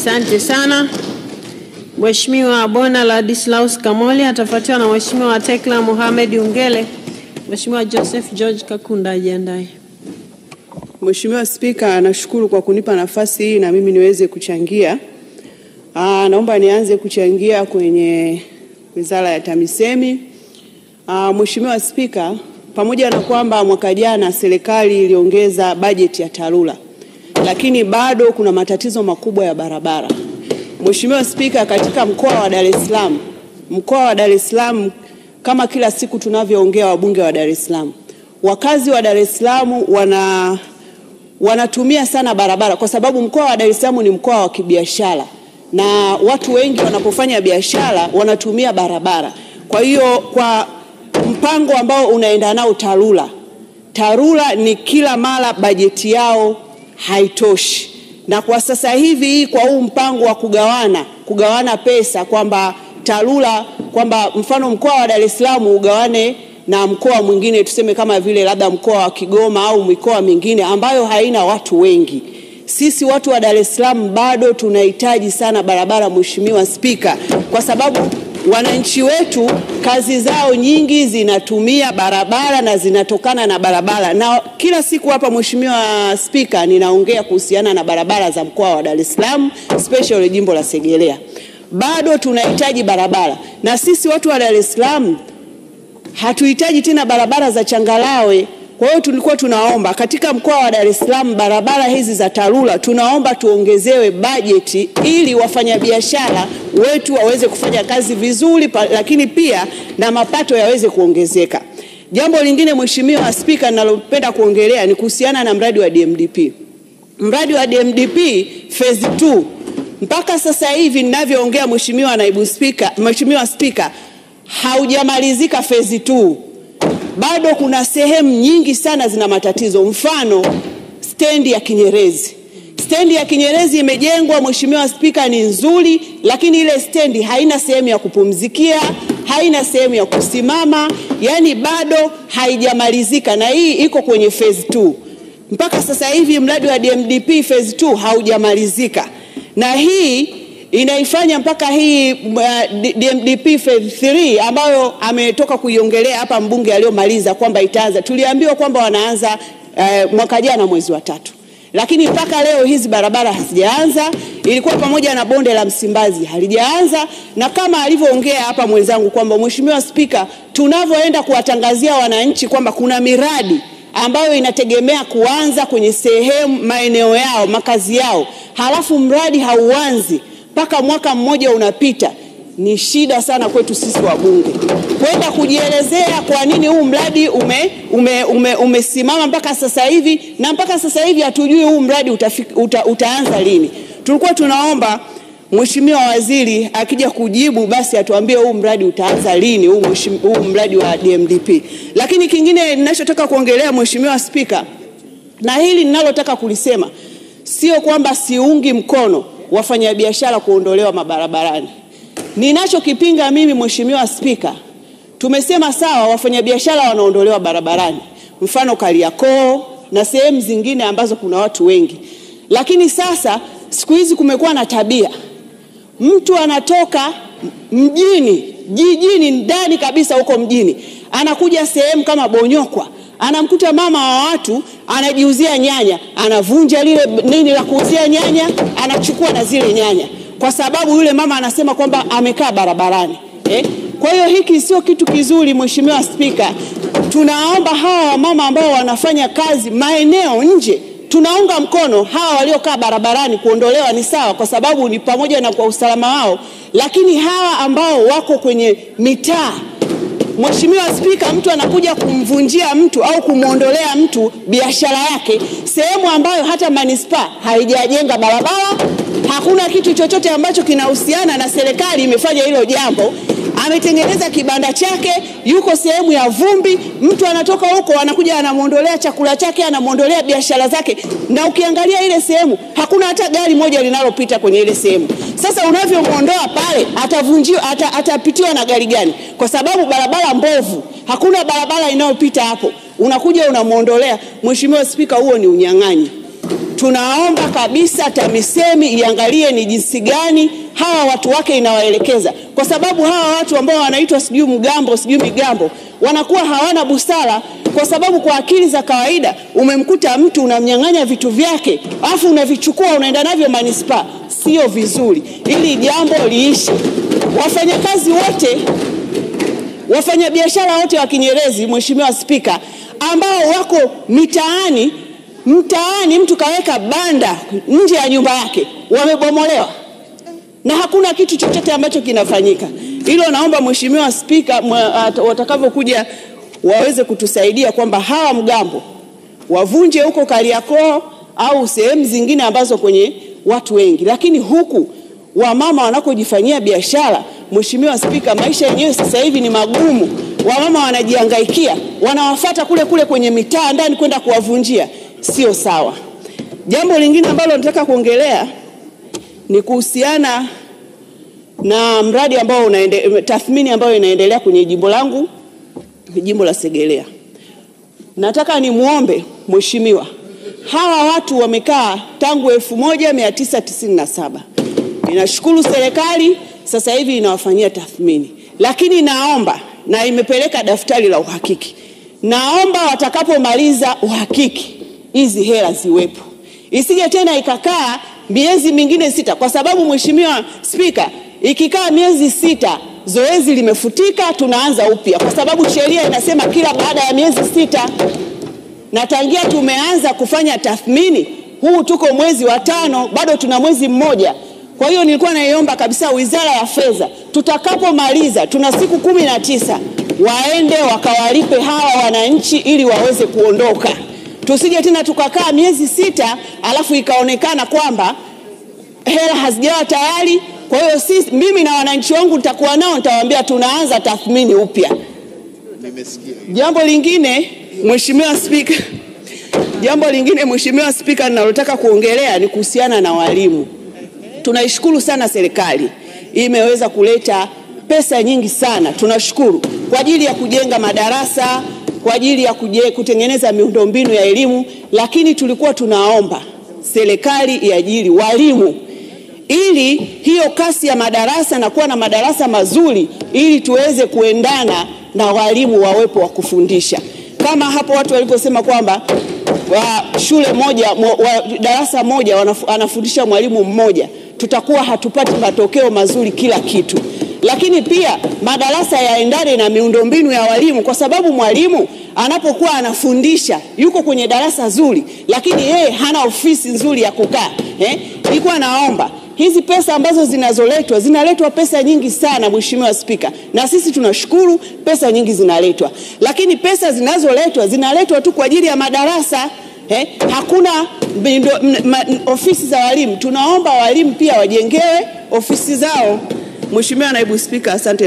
Asante sana. Mheshimiwa Bona Ladislaus Kamoli atafuatiwa na Mheshimiwa Tekla Mohamed Ungele. Mheshimiwa Joseph George Kakunda ajiandae. Mheshimiwa Spika, nashukuru kwa kunipa nafasi hii na mimi niweze kuchangia. Aa, naomba nianze kuchangia kwenye Wizara ya TAMISEMI. Aa, Mheshimiwa Spika, pamoja na kwamba mwaka jana serikali iliongeza bajeti ya TARURA, lakini bado kuna matatizo makubwa ya barabara. Mheshimiwa Spika, katika mkoa wa Dar es Salaam, mkoa wa Dar es Salaam kama kila siku tunavyoongea wabunge wa Dar es Salaam, wakazi wa Dar es Salaam wana wanatumia sana barabara kwa sababu mkoa wa Dar es Salaam ni mkoa wa kibiashara na watu wengi wanapofanya biashara wanatumia barabara. Kwa hiyo kwa mpango ambao unaenda nao TARURA, TARURA ni kila mara bajeti yao haitoshi, na kwa sasa hivi kwa huu mpango wa kugawana kugawana pesa kwamba TARURA kwamba mfano mkoa wa Dar es Salaam ugawane na mkoa mwingine tuseme kama vile labda mkoa wa Kigoma au mikoa mingine ambayo haina watu wengi. Sisi watu wa Dar es Salaam bado tunahitaji sana barabara, Mheshimiwa Spika, kwa sababu wananchi wetu kazi zao nyingi zinatumia barabara na zinatokana na barabara, na kila siku hapa, Mheshimiwa Spika, ninaongea kuhusiana na barabara za mkoa wa Dar es Salaam, especially jimbo la Segerea. Bado tunahitaji barabara, na sisi watu wa Dar es Salaam hatuhitaji tena barabara za changarawe. Kwa hiyo tulikuwa tunaomba katika mkoa wa Dar es Salaam barabara hizi za TARURA tunaomba tuongezewe bajeti ili wafanyabiashara wetu waweze kufanya kazi vizuri pa, lakini pia na mapato yaweze kuongezeka. Jambo lingine Mheshimiwa Spika, ninalopenda kuongelea ni kuhusiana na mradi wa DMDP. Mradi wa DMDP phase 2 mpaka sasa hivi ninavyoongea, Mheshimiwa Naibu Spika, Mheshimiwa Spika, haujamalizika phase 2 bado kuna sehemu nyingi sana zina matatizo. Mfano, stendi ya Kinyerezi. Stendi ya Kinyerezi imejengwa, Mheshimiwa Spika, ni nzuri, lakini ile stendi haina sehemu ya kupumzikia, haina sehemu ya kusimama, yani bado haijamalizika, na hii iko kwenye phase 2. Mpaka sasa hivi mradi wa DMDP phase 2 haujamalizika, na hii inaifanya mpaka hii uh, DMDP phase 3 ambayo ametoka kuiongelea hapa mbunge aliyomaliza kwamba itaanza. Tuliambiwa kwamba wanaanza uh, mwaka jana mwezi wa tatu, lakini mpaka leo hizi barabara hazijaanza. Ilikuwa pamoja na bonde la Msimbazi halijaanza, na kama alivyoongea hapa mwenzangu kwamba Mheshimiwa Spika, tunavyoenda kuwatangazia wananchi kwamba kuna miradi ambayo inategemea kuanza kwenye sehemu maeneo yao makazi yao, halafu mradi hauanzi mpaka mwaka mmoja unapita, ni shida sana kwetu sisi wabunge kwenda kujielezea kwa nini huu mradi ume, ume, ume, umesimama mpaka sasa hivi, na mpaka sasa hivi hatujui huu mradi utafik, uta, utaanza lini. Tulikuwa tunaomba Mheshimiwa Waziri akija kujibu basi atuambie huu mradi utaanza lini, huu, huu mradi wa DMDP. Lakini kingine ninachotaka kuongelea Mheshimiwa Spika, na hili ninalotaka kulisema sio kwamba siungi mkono wafanyabiashara kuondolewa mabarabarani. Ninachokipinga mimi Mheshimiwa Spika, tumesema sawa, wafanyabiashara wanaondolewa barabarani, mfano Kariakoo na sehemu zingine ambazo kuna watu wengi, lakini sasa siku hizi kumekuwa na tabia, mtu anatoka mjini, jijini, ndani kabisa huko mjini, anakuja sehemu kama Bonyokwa anamkuta mama wa watu anajiuzia nyanya, anavunja lile nini la kuuzia nyanya, anachukua na zile nyanya, kwa sababu yule mama anasema kwamba amekaa barabarani eh? Kwa hiyo hiki sio kitu kizuri, Mheshimiwa Spika. Tunaomba hawa wamama ambao wanafanya kazi maeneo nje, tunaunga mkono hawa waliokaa barabarani kuondolewa, ni sawa, kwa sababu ni pamoja na kwa usalama wao, lakini hawa ambao wako kwenye mitaa Mheshimiwa Spika, mtu anakuja kumvunjia mtu au kumwondolea mtu biashara yake sehemu ambayo hata manispaa haijajenga barabara, hakuna kitu chochote ambacho kinahusiana na serikali imefanya hilo jambo. Ametengeneza kibanda chake, yuko sehemu ya vumbi, mtu anatoka huko anakuja anamwondolea chakula chake, anamwondolea biashara zake, na ukiangalia ile sehemu hakuna hata gari moja linalopita kwenye ile sehemu. Sasa unavyomwondoa pale, atavunjiwa ata, atapitiwa na gari gani? Kwa sababu barabara mbovu, hakuna barabara inayopita hapo, unakuja unamwondolea. Mheshimiwa Spika, huo ni unyang'anyi. tunaomba kabisa TAMISEMI iangalie ni jinsi gani hawa watu wake inawaelekeza, kwa sababu hawa watu ambao wanaitwa sijui mgambo sijui migambo wanakuwa hawana busara, kwa sababu kwa akili za kawaida umemkuta mtu unamnyang'anya vitu vyake afu unavichukua unaenda navyo manispaa, sio vizuri. Ili jambo liishi. Wafanyakazi wote wafanyabiashara wote wa Kinyerezi, Mheshimiwa Spika, ambao wako mitaani mtaani, mtu kaweka banda nje ya nyumba yake, wamebomolewa na hakuna kitu chochote ambacho kinafanyika. Hilo naomba Mheshimiwa Spika, watakavyokuja waweze kutusaidia kwamba hawa mgambo wavunje huko Kariakoo au sehemu zingine ambazo kwenye watu wengi, lakini huku wamama wanakojifanyia biashara, Mheshimiwa Spika, maisha yenyewe sasa hivi ni magumu. Wamama wanajihangaikia, wanawafata kule kule kwenye mitaa ndani kwenda kuwavunjia, sio sawa. Jambo lingine ambalo nataka kuongelea ni kuhusiana na mradi ambao unaende, tathmini ambayo inaendelea kwenye jimbo langu, jimbo la Segerea. Nataka nimwombe mheshimiwa, hawa watu wamekaa tangu 1997. Ninashukuru serikali sasa hivi inawafanyia tathmini, lakini naomba na imepeleka daftari la uhakiki, naomba watakapomaliza uhakiki hizi hela ziwepo, isije tena ikakaa miezi mingine sita, kwa sababu Mheshimiwa Spika, ikikaa miezi sita zoezi limefutika, tunaanza upya, kwa sababu sheria inasema kila baada ya miezi sita, na tangia tumeanza kufanya tathmini, huu tuko mwezi wa tano, bado tuna mwezi mmoja. Kwa hiyo nilikuwa naiomba kabisa Wizara ya Fedha, tutakapomaliza, tuna siku kumi na tisa, waende wakawalipe hawa wananchi ili waweze kuondoka tusije tena tukakaa miezi sita alafu ikaonekana kwamba hela hazijawa tayari. Kwa hiyo si, mimi na wananchi wangu nitakuwa nao, nitawaambia tunaanza tathmini upya. Jambo lingine Mheshimiwa Spika, jambo lingine Mheshimiwa Spika, ninalotaka kuongelea ni kuhusiana na walimu. Tunaishukuru sana serikali imeweza kuleta pesa nyingi sana, tunashukuru kwa ajili ya kujenga madarasa kwa ajili ya kuje, kutengeneza miundombinu ya elimu, lakini tulikuwa tunaomba serikali iajiri walimu ili hiyo kasi ya madarasa na kuwa na madarasa mazuri ili tuweze kuendana na walimu wawepo wa kufundisha, kama hapo watu walivyosema kwamba wa shule moja wa darasa moja wanafu, anafundisha mwalimu mmoja, tutakuwa hatupati matokeo mazuri kila kitu lakini pia madarasa yaendane na miundombinu ya walimu, kwa sababu mwalimu anapokuwa anafundisha yuko kwenye darasa zuri, lakini yeye hana ofisi nzuri ya kukaa eh. Nilikuwa naomba hizi pesa ambazo zinazoletwa, zinaletwa pesa nyingi sana, Mheshimiwa Spika, na sisi tunashukuru pesa nyingi zinaletwa, lakini pesa zinazoletwa zinaletwa tu kwa ajili ya madarasa eh, hakuna mindo, ma, ofisi za walimu. Tunaomba walimu pia wajengewe ofisi zao. Mheshimiwa Naibu Spika, asante.